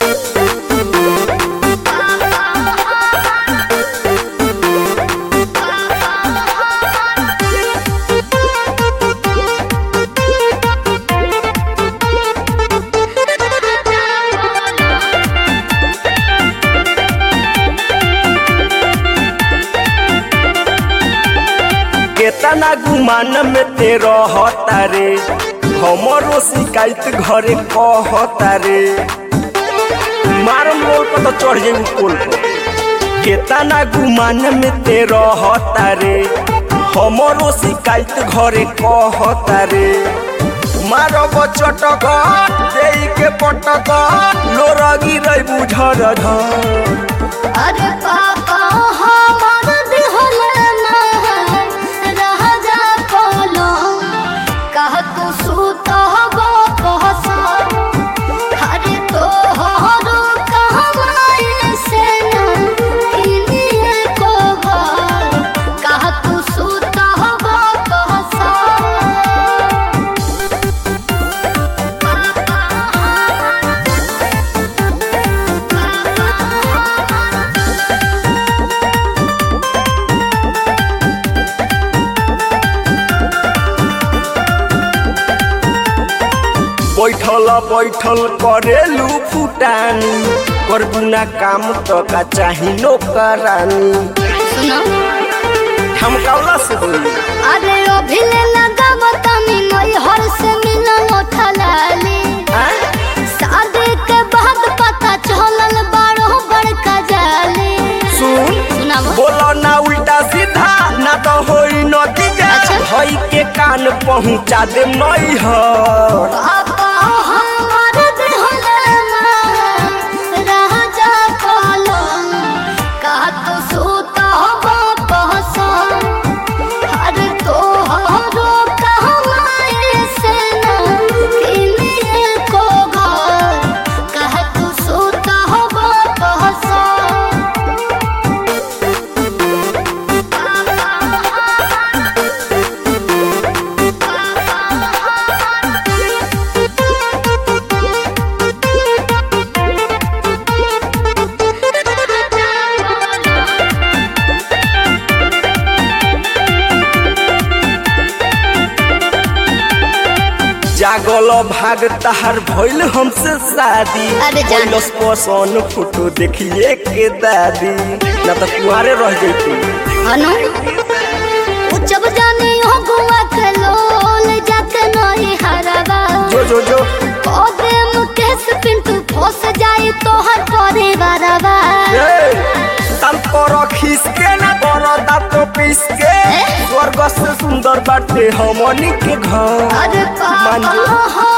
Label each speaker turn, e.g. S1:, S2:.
S1: केतना गुमान में ते रहता रे हमरो शिकायत घरे कहता रे मारम बोल पर तो चढ़ जाई पोल पर केतना गुमान में ते रहता रे हमरो शिकायत घरे कहता रे मारब चटक देई के पटक लोरगी रही बुझर धर
S2: अरे पापा हमार दिहल ना राजा कोलो कह तू सूत हो कहसा अरे तो हरो कमाई से ना किनिए को घर कह तू सूत हो कहसा
S1: बैठल बैठल करेलू फुटानी करबू ना काम तो का चाही नौकरानी
S2: सुनो
S1: ठमकावला से बोली
S2: अरे अभिले लगाव तनी नई हर से मिलन उठलाली शादी के बाद पता चलल बारो बड़का जाली
S1: सुन
S2: सुनावा
S1: बोलो ना उल्टा सीधा ना तो होई नतीजा
S2: अच्छा।
S1: भई के कान पहुंचा दे मई ह
S2: पापा हमार दिहले ना राजा कोलो का तो सूता हो पहसा अरे तो हरो कमाई से ना किनिए को घर कह तू सूता हो पहसा
S1: जागल भाग तहार भइल हमसे शादी
S2: अरे जान।
S1: कैलस पसंद फोटो देखिए के दादी ना तो कुआरे रह जैती
S2: अनु उ जब जानी हो गुआ के लोल जाके नहीं हरवा
S1: जो जो जो
S2: ओदे मुकेश पिंटू फंस जाई तोहर परिवारवा
S1: तल पर खीस के ना पर दांत पीस के
S2: ए?
S1: स्वर्ग से सुंदर बाटे हमनी के घर
S2: अरे
S1: मान
S2: पापा
S1: जो।
S2: हो